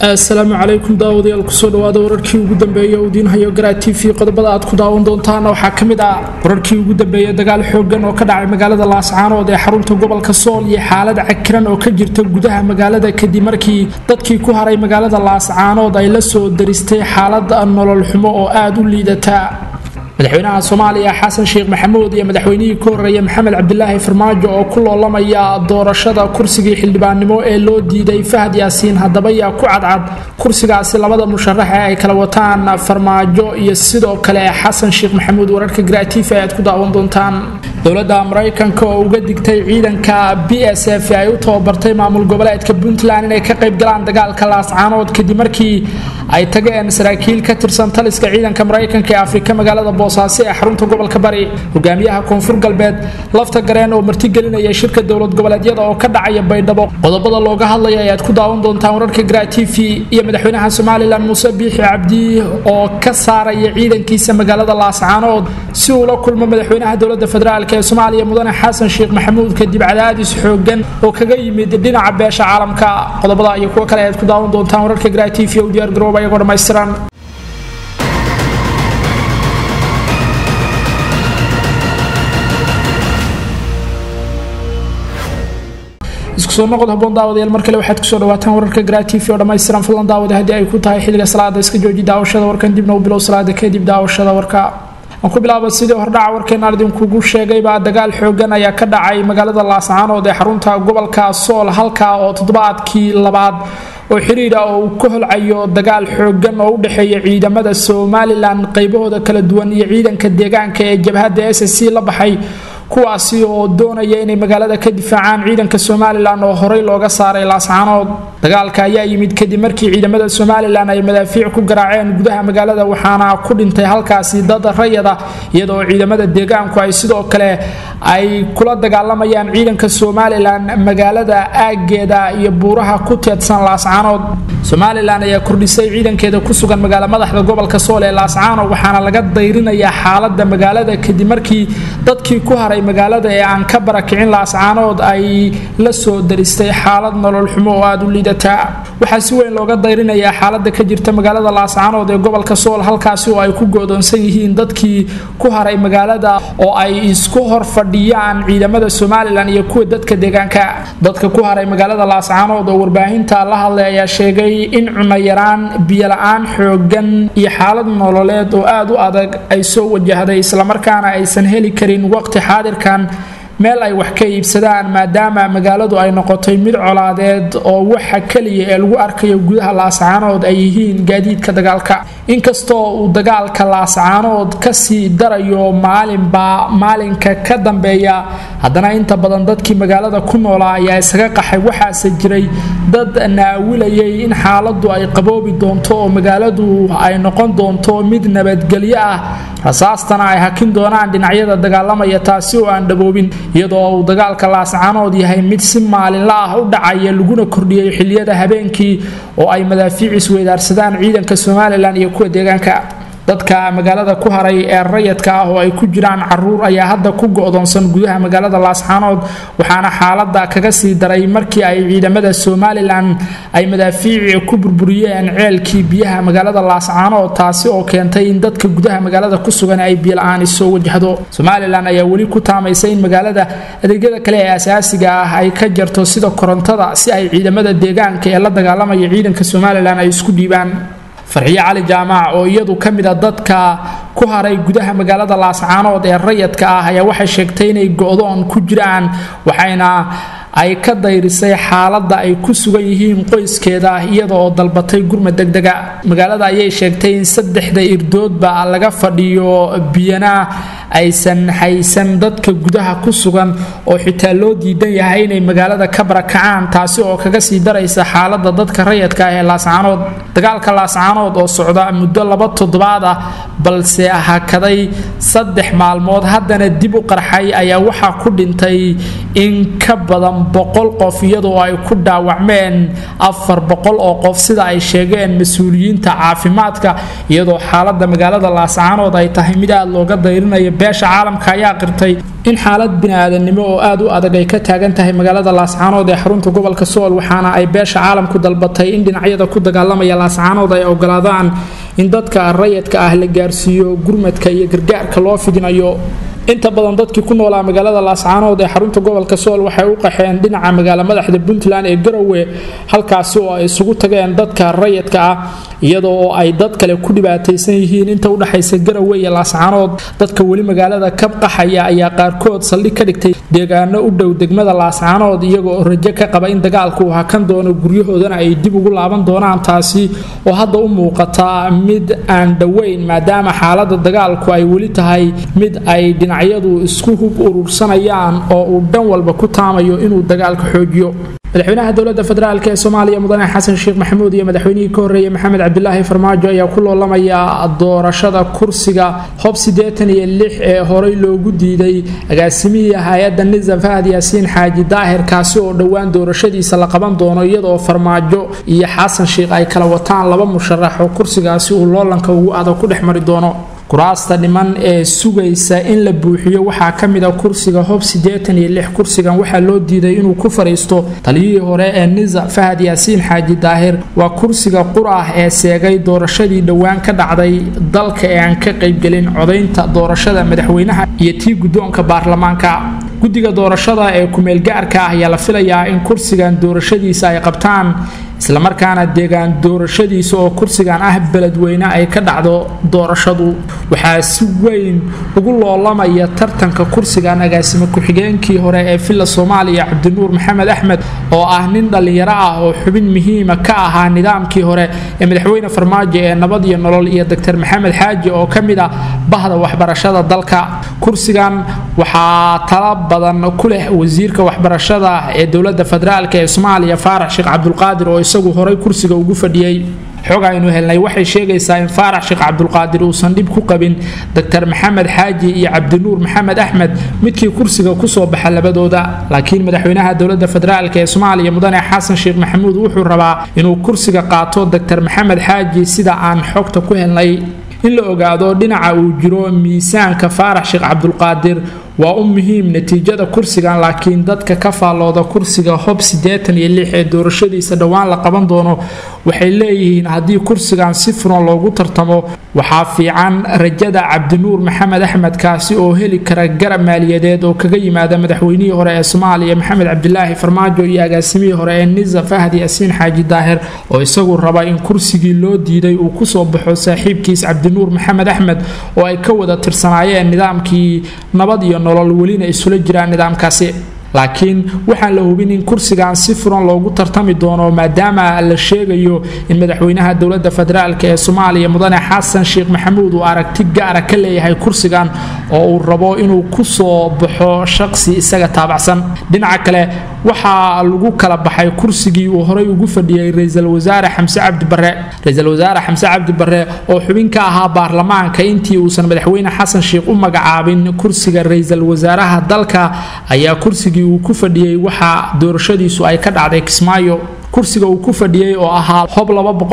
asalaamu calaykum daawadayaal kusoo dhawaada wararkii ugu dambeeya uu diinhayo garaa t v qodobada aad ku daawan doontaana waxaa ka mid ah wararkii ugu dambeeya dagaal xoogan oo ka dhacay magaalada laascaanood ee xarunta gobolka sool iyo xaalad cakiran oo ka jirta gudaha magaalada kadib markii dadkii ku haray magaalada laascaanood ay la soo daristay xaalad nolol xumo oo aada u liidata madaxweynaha soomaaliya xasan sheekh maxamuud iyo madaxweynihii ka horreeya maxamed cabdilaahi farmaajo oo ku loolamaya doorashada kursigii xildhibaannimo ee loo diiday fahad yaasiin haddaba yaa ku cadcad kursigaasi labada musharax ee ay kala wataan farmaajo iyo sidoo kale xasan sheekh maxamuud wararka gratifa ayaad ku daawan doontaan dowladda maraykanka oo uga digtay ciidanka b s f ay u tababartay maamul goboleedka puntland inay ka qayb galaan dagaalka laascaanood kadib markii ay tageen saraakiil ka tirsan taliska ciidanka maraykanka ee afrika magaalada boosaaso ee xarunta gobolka bari hogaamiyaha koonfur galbeed lafta gareen oo martigelinaya shirka dowlad goboleedyada oo ka dhacaya baydhabo qodobada looga hadlaya ayaad ku daawan doontaan wararka gra t v iyo madaxweynaha somalilan muuse biixi cabdi oo ka saaraya ciidankiisa magaalada laascaanood si uu la kulmo madaxweynaha dowlada federaalk ee soomaaliya mudane xasan sheekh maxamuud kadib cadaadis xoogan oo kaga yimid dhinaca beesha caalamka qodobada iyo kuwo kale ayaad ku daawan doontaan wararka gra t v u diyaar garooba iyagoo dhammaystiran isku soo noqod haboon daawadayaal mar kale waxaad kusoo dhawaataan wararka gra t v oo dhammaystiran fadlan daawada haddii ay ku tahay xilliga salaada iska jooji daawashada warkan dibna u bilow salaada kadib daawashada warka aan ku bilaaba sidii hordhaca warkeenaan idinkugu sheegayba dagaal xoogan ayaa ka dhacay magaalada laascaanood ee xarunta gobolka sool halka oo toddobaadkii labaad oo xiriira oo uu ka holcayo dagaal xoogan oo u dhexeeya ciidamada somalilan qaybahooda kala duwan iyo ciidanka deegaanka ee jabhadda s c la baxay kuwaasi oo doonaya inay magaalada ka difaacaan ciidanka somalilan oo horey looga saaray laascaanood dagaalka ayaa yimid kadib markii ciidamada somalilan ay madaafiic ku garaaceen gudaha magaalada waxaana ku dhintay halkaasi dad rayada iyadoo ciidamada deegaanku ay sidoo kale ay kula dagaalamayaan ciidanka somalilan magaalada aageeda iyo buuraha ku teedsan laascaanood somalilan ayaa kordhisay ciidankeeda ku sugan magaala madaxda gobolka sool ee laascaano waxaana laga dayrinayaa xaalada magaalada kadib markii dadkii ku haray magaalada ee aan ka barakicin laascaanood ay la soo daristay xaalad nolol xumo oo aada u liidataa waxaa si weyn looga dayrinayaa xaalada ka jirta magaalada laascaanood ee gobolka sool halkaasi oo ay ku go'doonsan yihiin dadkii ku haray magaalada oo ay isku hor fadhiyaan ciidamada somalilan iyo kuwa dadka deegaanka dadka ku haray magaalada laascaanood oo warbaahinta la hadlay ayaa sheegay in cunayaraan biyola-aan xoogan iyo xaalad nololeed oo aada u adag ay soo wajahday islamarkaana aysan heli karin waqti xaadirkan meel ay wax ka iibsadaan maadaama magaaladu ay noqotay mid colaadeed oo waxa keliya ee lagu arkayo gudaha laascaanood ay yihiin gaadiidka dagaalka inkastoo uu dagaalka laascaanood kasii darayo maalinba maalinka ka dambeeya haddana inta badan dadkii magaalada ku noolaa ayaa isaga qaxay waxaase jiray dad naawilayay in xaaladu ay qaboobi doonto oo magaaladu ay noqon doonto mid nabadgelyo ah rasaastana ay hakin doonaan dhinacyada dagaalamaya taasi oo aan dhaboobin iyadoo uu dagaalka laascaanood yahay mid si maalinla ah u dhacaya laguna kordhiyay xiliyada habeenkii oo ay madaafiic isweydaarsadaan ciidanka somalilan iyo kuwa deegaanka dadka magaalada ku haray ee rayadka ah oo ay ku jiraan caruur ayaa hadda ku go'doonsan gudaha magaalada laascaanood waxaana xaalada kaga sii daray markii ay ciidamada somalilan ay madaafiici ku burburiyeen ceelkii biyaha magaalada laascaanood taasi oo keentay in dadka gudaha magaalada ku sugan ay biyola-aan soo wajahdo somalilan ayaa weli ku taamaysa in magaalada adeegyada kale ee asaasiga ah ay ka jarto sida korontada si ay ciidamada deegaanka ee la dagaalamaya ciidanka somalilan ay isku dhiibaan farxiyo cali jaamac oo iyadu ka mid a dadka ku haray gudaha magaalada laascaanood ee rayadka ah ayaa waxay sheegtay inay go-doon ku jiraan waxayna ay ka dayrisay xaaladda ay ku sugan yihiin qoyskeeda iyada oo dalbatay gurma degdega magaalada ayay sheegtay in saddexda irdoodba laga fadhiyo biyana aysan haysan dadka gudaha ku sugan oo xitaa loo diidan yahay inay magaalada ka barakacaan taasi oo kaga sii daraysa xaalada dadka rayadka ah ee laascaanood dagaalka laascaanood oo socda muddo laba toddobaad ah balse hakaday saddex maalmood haddana dib u qarxay ayaa waxaa ku dhintay in ka badan boqol qof iyadoo ay ku dhaawacmeen afar boqol oo qof sida ay sheegeen mas-uuliyiinta caafimaadka iyadoo xaalada magaalada laascaanood ay tahay mid aada looga dayrinayo beesha caalamka ayaa qirtay in xaalad bini-aadannimo oo aada u adag ay ka taagan tahay magaalada laascaanood ee xarunta gobolka sool waxaana ay beesha caalamku dalbatay in dhinacyada ku dagaalamaya laascaanood ay ogolaadaan in dadka rayadka ah la gaarsiiyo gurmadka iyo gargaarka loo fidinayo inta badan dadkii ku noolaa magaalada laascaanood ee xarunta gobolka sool waxay u qaxeen dhinaca magaalo madaxda puntland ee garowe halkaasi oo ay isugu tageen dadka rayidka ah iyadoo oo ay dad kale ku dhibaataysan yihiin inta udhexaysa garowe iyo laascaanood dadka weli magaalada ka qaxaya ayaa qaarkood saldhig ka dhigtay deegaano u dhow degmada laascaanood iyagoo rajo ka qaba in dagaalku uu hakan doono guryahoodana ay dib ugu laaban doonaan taasi oo hadda u muuqata mid aan dhoweyn maadaama xaalada dagaalku ay weli tahay mid ay dhinacyadu isku hub urursanayaan oo uu dhan walba ku taamayo inuu dagaalka xoojiyo madaxweynaha dowlada federaalk ee soomaaliya mudane xasan sheekh maxamuud iyo madaxweynihii ka horreeyey maxamed cabdilaahi farmaajo ayaa ku loolamaya doorashada kursiga hob siddeetan iyo lix ee horey loogu diiday agaasimihii hay-adda nizam fahad yaasiin xaaji daahir kaasi oo dhowaan doorashadiisa la qaban doono iyadaoo farmaajo iyo xasan sheekh ay kala wataan laba musharax oo kursigaasi uu loolanka ugu adag ku dhex mari doono kuraasta dhiman ee sugaysa in la buuxiyo waxaa ka mid a kursiga hob siddeetan iyo lix kursigan waxaa loo diiday inuu ku fadhiisto taliyihii hore ee nisa fahad yaasiin xaaji daahir waa kursiga qur ah ee seegay doorashadii dhowaan ka dhacday dalka ee aan ka qaybgelin codaynta doorashada madaxweynaha iyo tii guddoonka baarlamaanka guddiga doorashada ee kumeelgaarka ah ayaa la filayaa in kursigan doorashadiisa ay qabtaan islamarkaana deegaan doorashadiisa oo kursigan ah beledweyne ay ka dhacdo doorashadu waxaa si weyn ugu loolamaya tartanka kursigan agaasimo ku-xigeenkii hore ee villa soomaaliya cabdinuur maxamed axmed oo ah nin dhallinyaro ah oo xubin muhiima ka ahaa nidaamkii hore ee madaxweyne farmaajo ee nabad iyo nolol iyo doctor maxamed xaaji oo ka mid ah bahda waxbarashada dalka kursigan waxaa tala badan ku leh wasiirka waxbarashada ee dowlada federaalk ee soomaaliya faarax sheekh cabdulqaadir oo isagu horay kursiga ugu fadhiyey xog aynu helnay waxay sheegaysaa in faarax sheekh cabdulqaadir uusan dhib ku qabin doctor maxamed xaaji iyo cabdinuur maxamed axmed midkii kursiga kusoo baxa labadooda laakiin madaxweynaha dowlada federaalk ee soomaaliya mudane xasan sheekh maxamuud wuxuu rabaa inuu kursiga qaato doctor maxamed xaaji sida aan xogta ku helnay in la ogaado dhinaca uu jiro miisaanka faarax sheekh cabdulqaadir waa u muhiim natiijada kursigan laakiin dadka ka faallooda kursiga hob siddeetan iyo lix ee doorashadiisa dhowaan la qaban doono waxay leeyihiin haddii kursigan si furan loogu tartamo waxaa fiican rajada cabdinuur maxamed axmed kaasi oo heli kara garab maaliyadeed oo kaga yimaada madaxweynihii hore ee soomaaliya maxamed cabdilaahi farmaajo iyo agaasimihii hore ee nisa fahad yaasiin xaaji daahir oo isagu raba in kursigii loo diiday uu kusoo baxo saaxiibkiis cabdinuur maxamed axmed oo ay ka wada tirsanaayeen nidaamkii nabad iyo nolol welina isula jiraan nidaamkaasi laakiin waxaan la hubin in kursigan si furan loogu tartami doono maadaama la sheegayo in madaxweynaha dowlada federaalk ee soomaaliya mudane xasan sheekh maxamuud uu aragti gaara ka leeyahay kursigan oo uu rabo inuu kusoo baxo shaqsi isaga taabacsan dhinaca kale waxaa lagu kala baxay kursigii uu horay ugu fadhiyey ra-iisul wasaare xamse cabdi bare ra-iisul wasaare xamse cabdi bare oo xubin ka ahaa baarlamaanka intii uusan madaxweyne xasan sheekh u magacaabin kursiga ra-iisul wasaaraha dalka ayaa kursigii uu ku fadhiyey waxaa doorashadiisu ay ka dhacday kismaayo kursiga uu ku fadhiyey oo ahaa hob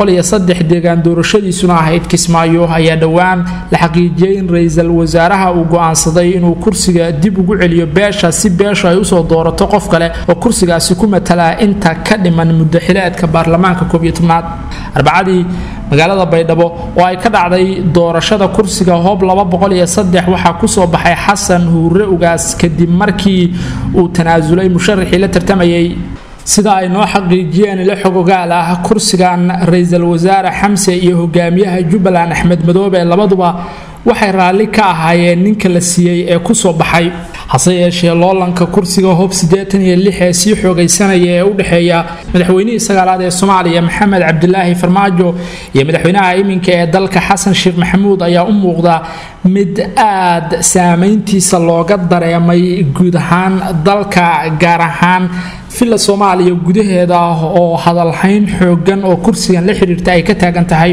deegaan doorashadiisuna ahayd kismaayo ayaa dhowaan la xaqiijiyey in ra-iisul wasaaraha uu go-aansaday inuu kursiga dib ugu celiyo beesha si beeshu ay usoo doorato qof kale oo kursigaasi ku matalaa inta ka dhiman muddaxileedka baarlamaanka koobiyo tobnaad arbacadii magaalada baydhabo oo ay ka dhacday doorashada kursiga hob waxaa kusoo baxay xasan huure ugaas kadib markii uu tanaasulay musharaxii la tartamayay sida ay noo xaqiijiyeen ilo xogogaal ah kursigan ra-iisul wasaare xamse iyo hogaamiyaha jubbaland axmed madoobe labaduba waxay raalli ka ahaayeen ninka la siiyey ee kusoo baxay hase yeeshee loolanka kursiga hob siddeetan iyo lix ee sii xoogaysanaya ee u dhexeeya madaxweynihii sagaalaad ee soomaaliya maxamed cabdilaahi farmaajo iyo madaxweynaha iminka ee dalka xasan sheekh maxamuud ayaa u muuqda mid aad saameyntiisa looga dareemay guud ahaan dalka gaar ahaan villa soomaaliya gudaheeda oo hadalhayn xoogan oo kursigan la xiriirta ay ka taagan tahay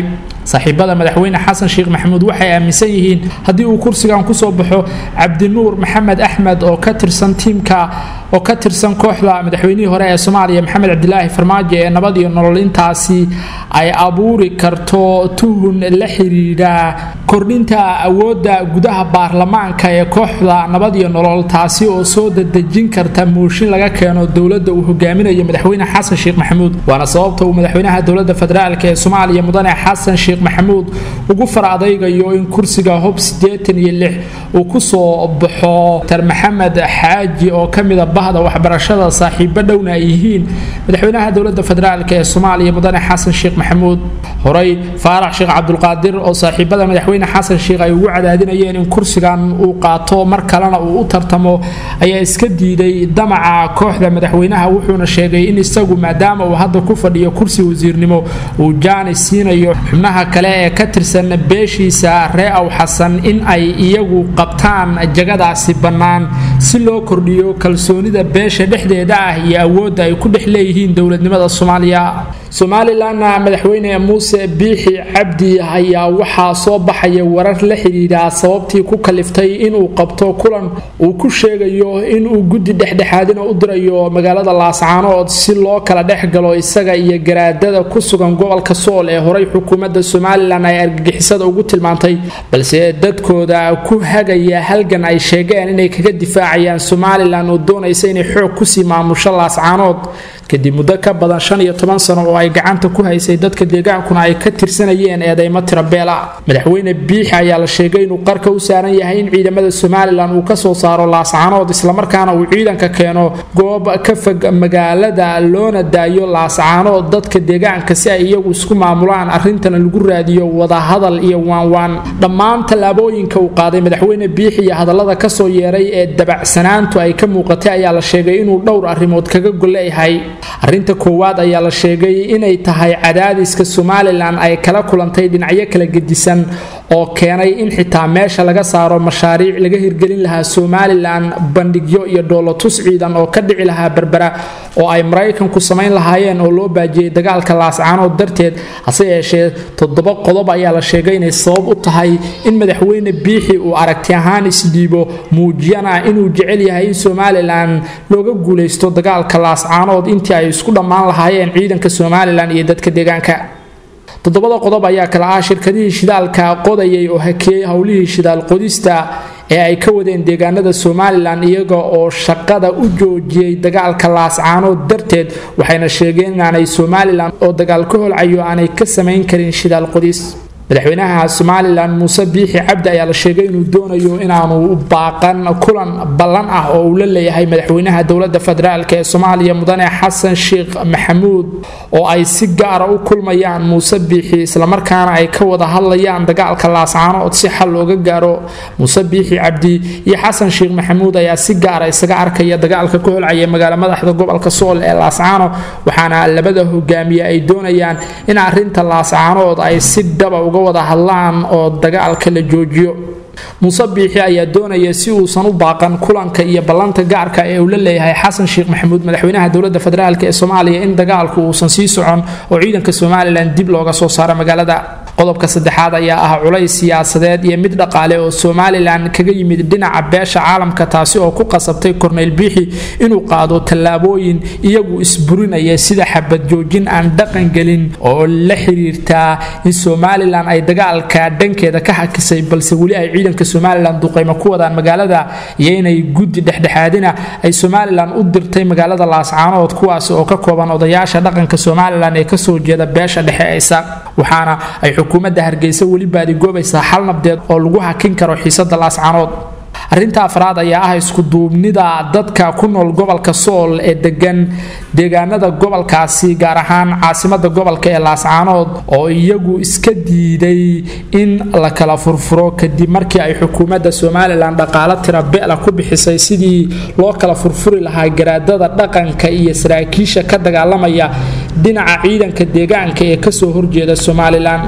saaxiibada madaxweyne xasan sheekh maxamuud waxay aaminsan yihiin haddii uu kursigan kusoo baxo cabdinuur maxamed axmed oo ka tirsan tiimka oo ka tirsan kooxda madaxweynihii hore ee soomaaliya maxamed cabdilaahi farmaajo ee nabad iyo nolol intaasi ay abuuri karto tuhun la xiriira kordhinta awoodda gudaha baarlamaanka ee kooxda nabad iyo nolol taasi oo soo dadejin karta mooshin laga keeno dowladda uu hogaaminayo madaxweyne xasan sheekh maxamuud waana sababta uu madaxweynaha dowladda federaalk ee soomaaliya mudane xasan sheekh maxamuud ugu far adaygayo in kursiga hob siddeetan iyo lix uu kusoo baxo dr maxamed xaaji oo kamida bahda waxbarashada saaxiibo dhowna ay yihiin madaxweynaha dowladda federaalk ee soomaaliya mudane xasan sheekh maxamuud horey faarax sheekh cabdulqaadir oo saaxiibada madaxweyne xasan sheekh ay ugu cadaadinayeen in kursigan uu qaato mar kalena uu u tartamo ayaa iska diiday damaca kooxda madaxweynaha wuxuuna sheegay in isagu maadaama uu hadda ku fadhiyo kursi wasiirnimo uu jaani siinayo xubnaha kale ee ka tirsan beeshiisa ree aw xasan in ay iyagu qabtaan jagadaasi bannaan si loo kordhiyo kalsoonida beesha dhexdeeda ah iyo awoodda ay ku dhex leeyihiin dowladnimada soomaaliya somalilanna madaxweyne muuse biixi cabdi ayaa waxaa soo baxaya warar la xidhiidha sababtii ku kaliftay inuu qabto kulan uu ku sheegayo inuu guddi dhexdhexaadina u dirayo magaalada laascaanood si loo kala dhex galo isaga iyo garaadada ku sugan gobolka sool ee horey xukuumadda somalilan ay argagixisada ugu tilmaantay balse dadkooda ku hagaya halgan ay sheegeen inay kaga difaacayaan somalilan oo doonaysa inay xoog kusii maamusho laascaanood kadib muddo ka badan shan iyo toban sano oo ay gacanta ku haysay dadka deegaankuna ay ka tirsanayeen eedeymo tirabeela madaxweyne biixi ayaa la sheegay inuu qarka u saaran yahay in ciidamada somalilan uu kasoo saaro laascaanood islamarkaana uu ciidanka keeno goob ka fog magaalada loona daayo laascaanood dadka deegaanka si ay iyagu isku maamulaan arrintana lagu raadiyo wadahadal iyo waanwaan dhammaan tallaabooyinka uu qaaday madaxweyne biixi iyo hadallada kasoo yeeray ee dabacsanaantu ay ka muuqatay ayaa la sheegay inuu dhowr arrimood kaga golleeyahay arrinta koowaad ayaa la sheegay inay tahay cadaadiska somalilan ay kala kulantay dhinacyo kala gedisan oo keenay in xitaa meesha laga saaro mashaariic laga hirgelin lahaa somalilan bandhigyo iyo dhoolotus ciidan oo ka dhici lahaa berbera oo ay maraykanku samayn lahaayeen oo loo baajiyey dagaalka laascaanood darteed hase yeeshee toddoba qodob ayaa la sheegay inay sabab u tahay in madaxweyne biixi uu aragti ahaan isdhiibo muujiyana inuu jecel yahay in somalilan looga guulaysto dagaalka laascaanood intii ay isku dhammaan lahaayeen ciidanka somalilan iyo dadka deegaanka toddobada qodob ayaa kala ah shirkadihii shidaalka qodayay oo hakeeyey howlihii shidaal qodista ee ay ka wadeen deegaanada somalilan iyaga oo shaqada u joojiyey dagaalka laascaanood darteed waxayna sheegeen inaanay somalilan oo dagaal ka holcayo aanay ka samayn karin shidaal qodis madaxweynaha somalilan muuse biixi cabdi ayaa la sheegay inuu doonayo inaanu baaqan kulan ballan ah oo uu la leeyahay madaxweynaha dowladda federaalk ee soomaaliya mudane xasan sheekh maxamuud oo ay si gaara u kulmayaan muuse biixi islamarkaana ay ka wada hadlayaan dagaalka laascaanood si xal looga gaaro muuse biixi cabdi iyo xasan sheekh maxamuud ayaa si gaara isaga arkaya dagaalka ka holcaya magaalo madaxda gobolka sool ee laascaano waxaana labada hogaamiye ay doonayaan in arinta laascaanood ay si dhaba uga wada hadlaan oo dagaalka la joojiyo muuse biixi ayaa doonaya si uusan u baaqan kulanka iyo ballanta gaarka ee uu la leeyahay xasan sheekh maxamuud madaxweynaha dowladda federaalk ee soomaaliya in dagaalku uusan sii socon oo ciidanka somalilan dib looga soo saaro magaalada qodobka saddexaad ayaa ah culays siyaasadeed iyo mid dhaqaale oo somalilan kaga yimid dhinaca beesha caalamka taasi oo ku qasabtay korneyl biixi inuu qaado tallaabooyin iyagu isburinaya sida xabad joojin aan dhaqan gelin oo la xiriirtaa in somalilan ay dagaalka dhankeeda ka hakisay balse weli ay ciidanka somalilan duqaymo ku wadaan magaalada iyo inay guddi dhexdhexaadina ay somalilan u dirtay magaalada laascaanood kuwaasi oo ka kooban odayaasha dhaqanka somalilan ee kasoo jeeda beesha dhexe aysa waxaana ay xukuumadda hargeysa weli baadigoobaysaa xal nabdeed oo lagu hakin karo xiisada laascaanood arrinta afraad ayaa ah iskuduubnida dadka ku nool gobolka sool ee degan deegaanada gobolkaasi gaar ahaan caasimada gobolka ee laascaanood oo iyagu iska diiday in la kala furfuro kadib markii ay xukuumadda somalilan dhaqaalo tira bela ku bixisay sidii loo kala furfuri lahaa garaadada dhaqanka iyo saraakiisha ka dagaalamaya dhinaca ciidanka deegaanka ee kasoo horjeeda somalilan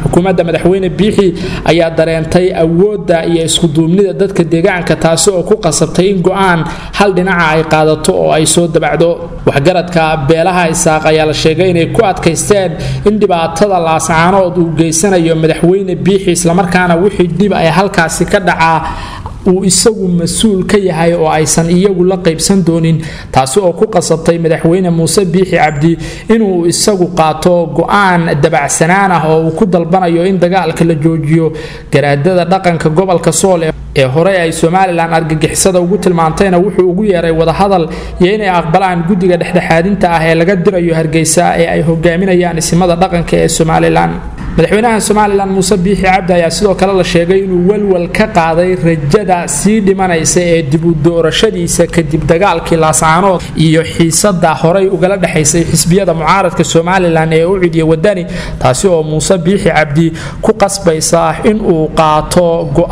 xukuumadda madaxweyne biixi ayaa dareentay awoodda iyo iskuduubnida dadka deegaanka taasi oo ku qasabtay in go-aan hal dhinaca ay qaadato oo ay soo dabacdo waxgaradka beelaha isaaq ayaa la sheegay inay ku adkaysteen in dhibaatada laascaanood uu geysanayo madaxweyne biixi islamarkaana wixii dhib ay halkaasi ka dhacaa uu isagu mas-uul ka yahay oo aysan iyagu la qaybsan doonin taasi oo ku qasabtay madaxweyne muuse biixi cabdi inuu isagu qaato go-aan dabacsanaan ah oo uu ku dalbanayo in dagaalka la joojiyo garaadada dhaqanka gobolka sool ee horey ay somalilan argagixisada ugu tilmaantayna wuxuu ugu yeeray wadahadal iyo inay aqbalaan guddiga dhexdhexaadinta ah ee laga dirayo hargeysa ee ay hogaaminayaan isimada dhaqanka ee somalilan madaxweynaha somalilan muuse biixi cabdi ayaa sidoo kale la sheegay inuu walwal ka qaaday rajada sii dhimanaysa ee dib u doorashadiisa kadib dagaalkii laascaanood iyo xiisada horey ugala dhexaysay xisbiyada mucaaradka somalilan ee u cidiya wadani taasi oo muuse biixi cabdi ku qasbaysa inuu qaato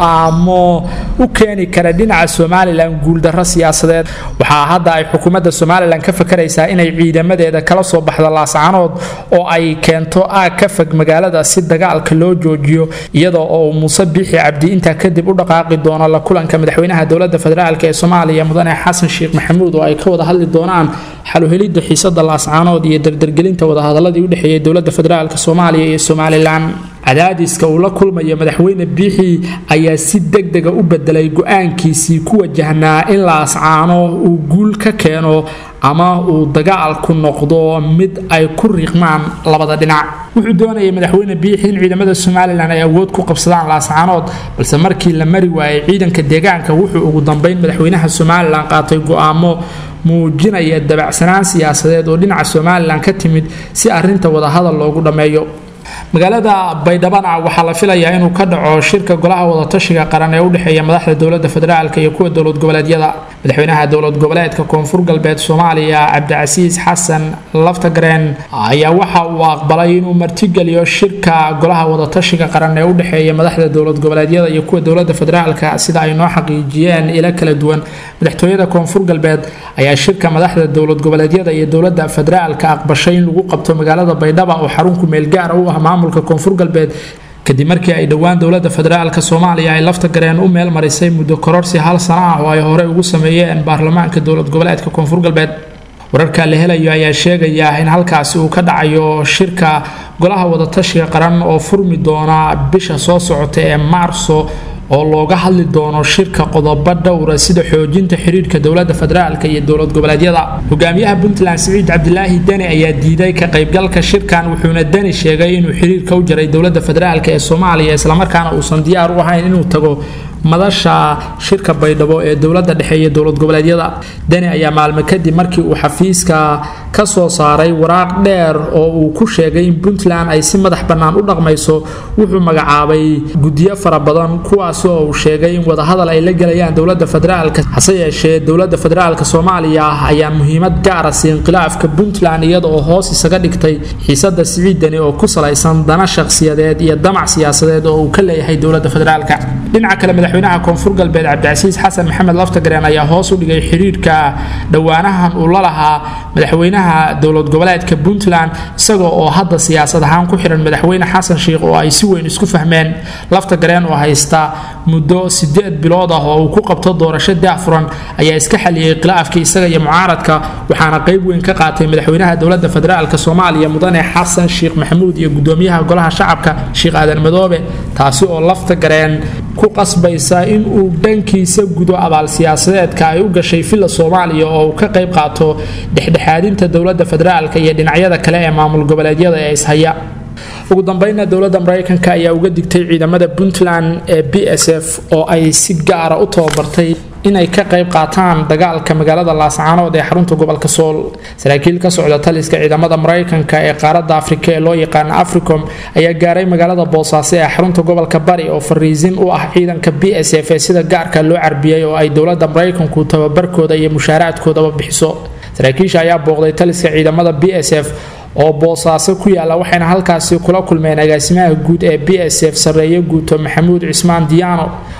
go-aamo u keeni kara dhinaca somalilan guuldarro siyaasadeed waxaa hadda ay xukuumadda somalilan ka fakaraysaa inay ciidamadeeda kala soo baxdo laascaanood oo ay keento aag ka fog magaalada si dagaalka loo joojiyo iyadoo oo muuse biixi cabdi intaa kadib u dhaqaaqi doono la kulanka madaxweynaha dowlada federaalk ee soomaaliya mudane xasan sheekh maxamuud oo ay ka wada hadli doonaan xaluhelidda xiisada laascaanood iyo dardargelinta wadahadaladii u dhexeeyay dowlada federaalk soomaaliya iyo somalilan cadaadiska uu la kulmayo madaxweyne biixi ayaa si degdega u bedelay go-aankiisii ku wajahnaa in laascaano uu guul ka keeno ama uu dagaalku noqdo mid ay ku riiqmaan labada dhinac wuxuu doonayay madaxweyne biixi in ciidamada somalilan ay awood ku qabsadaan laascaanood balse markii la mari waayay ciidanka deegaanka wuxuu ugu dambeyn madaxweynaha somalilan qaatay go-aamo muujinaya dabacsanaan siyaasadeed oo dhinaca somalilan ka timid si arinta wadahadal loogu dhammeeyo magaalada baydhabana waxaa la filayaa inuu ka dhaco shirka golaha wadatashiga qaran ee udhexeeya madaxda dowlada federaalk iyo kuwa dowlad goboleedyada madaxweynaha dowlad goboleedka koonfur galbeed soomaaliya cabdicasiis xasan laftagreen ayaa waxa uu aqbalay inuu martigeliyo shirka golaha wadatashiga qaran ee udhexeeya madaxda dowlad goboleedyada iyo kuwa dowlada federaalk sida ay noo xaqiijiyeen ilo kala duwan madaxtooyada koonfur galbeed ayaa shirka madaxda dowlad goboleedyada iyo dowlada federaalk aqbashay in lagu qabto magaalada baydhaba oo xarunku meelgaara u ah maamulka koonfur galbeed kadib markii ay dhowaan dowlada federaalk soomaaliya ay lafta gareen u meel marisay muddo kororsi hal sano ah oo ay horey ugu sameeyeen baarlamaanka dowlad goboleedka koonfur galbeed wararka la helayo ayaa sheegaya in halkaasi uu ka dhacayo shirka golaha wadatashiga qaran oo furmi doona bisha soo socota ee maarso oo looga hadli doono shirka qodobo dhowra sida xoojinta xiriirka dowlada federaalk iyo dowlad goboleedyada hogaamiyaha puntland siciid cabdilaahi deni ayaa diiday ka qaybgalka shirkan wuxuuna deni sheegay inuu xiriirka u jaray dowlada federaalk ee soomaaliya islamarkaana uusan diyaar u ahayn inuu tago madasha shirka baydhabo ee dowlada dhexe iyo dowlad goboleedyada deni ayaa maalmo kadib markii uu xafiiska ka soo saaray waraaq dheer oo uu ku sheegay in puntland ay si madax bannaan u dhaqmayso wuxuu magacaabay guddiyo fara badan kuwaas oo uu sheegay in wadahadal ay la gelayaan dowlada federaalk hase yeeshee dowlada federaalk soomaaliya ayaa muhiimad gaara siin khilaafka puntland iyada oo hoos isaga dhigtay xiisada siciid deni oo ku salaysan dana shakhsiyadeed iyo damac siyaasadeed oo uu ka leeyahay dowlada federaalk dhinaca kale madaxweynaha koonfur galbeed cabdicasiis xasan maxamed laftagreen ayaa hoos u dhigay xiriirka dhowaanahan uu la lahaa madaxweynaha dowlad goboleedka puntland isagoo oo hadda siyaasad ahaan ku xiran madaxweyne xasan sheikh oo ay si weyn isku fahmeen laftagreen oo haysta muddo sideed bilood ah oo uu ku qabto doorasho daafuran ayaa iska xaliyey khilaafkii isaga iyo mucaaradka waxaana qayb weyn ka qaatay madaxweynaha dowlada federaalk soomaaliya mudane xasan sheekh maxamuud iyo gudoomiyaha golaha shacabka sheekh aadan madoobe taasi oo laftagareen ku qasbaysa in uu dhankiisa gudo abaal siyaasadeedka ay u gashay villa soomaaliya oo uu ka qayb qaato dhexdhexaadinta dowlada federaalk iyo dhinacyada kale ee maamul goboleedyada ee ishaya ugu dambeynna dowladda maraykanka ayaa uga digtay ciidamada puntland ee b s f oo ay si gaara u tababartay inay ka qayb qaataan dagaalka magaalada laascaanood ee xarunta gobolka sool saraakiil ka socda taliska ciidamada maraykanka ee qaaradda afrika ee loo yaqaano africom ayaa gaaray magaalada boosaaso ee xarunta gobolka bari oo fariisin u ah ciidanka b s f ee sida gaarka loo carbiyey oo ay dowladda maraykanku tababarkooda iyo mushaaraadkoodaba bixiso saraakiisha ayaa booqday taliska ciidamada b s f oo boosaaso ku yaala waxayna halkaasi kula kulmeen agaasimaha guud ee b s f sarreeye guuto maxamuud cismaan diyaano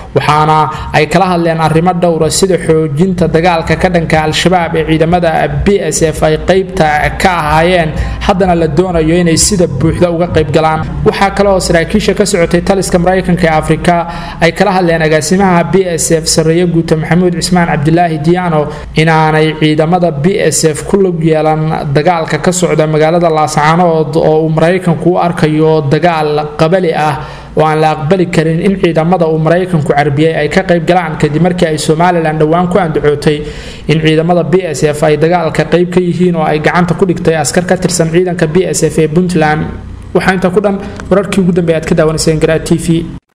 waxaana ay kala hadleen arrimo dhowra sida xoojinta dagaalka ka dhanka al-shabaab ee ciidamada b s f ay qeybta ka ahaayeen haddana la doonayo inay sida buuxda uga qayb galaan waxaa kale oo saraakiisha ka socotay taliska maraykanka ee afrika ay kala hadleen agaasimaha b s f sareeye guuta maxamuud cismaan cabdilaahi diyaano inaanay ciidamada b s f ku lug yeelan dagaalka ka socda magaalada laascaanood oo uu maraykanku u arkayo dagaal qabali ah oo aan la aqbali karin in ciidamada uu maraykanku carbiyey ay ka qayb galaan kadib markii ay somalilan dhowaan ku andacootay in ciidamada b s f ay dagaalka qayb ka yihiin oo ay gacanta ku dhigtay askar ka tirsan ciidanka b s f ee puntland waxaa intaa ku dhan wararkii ugu dambeey aad ka daawanayseen garaa t v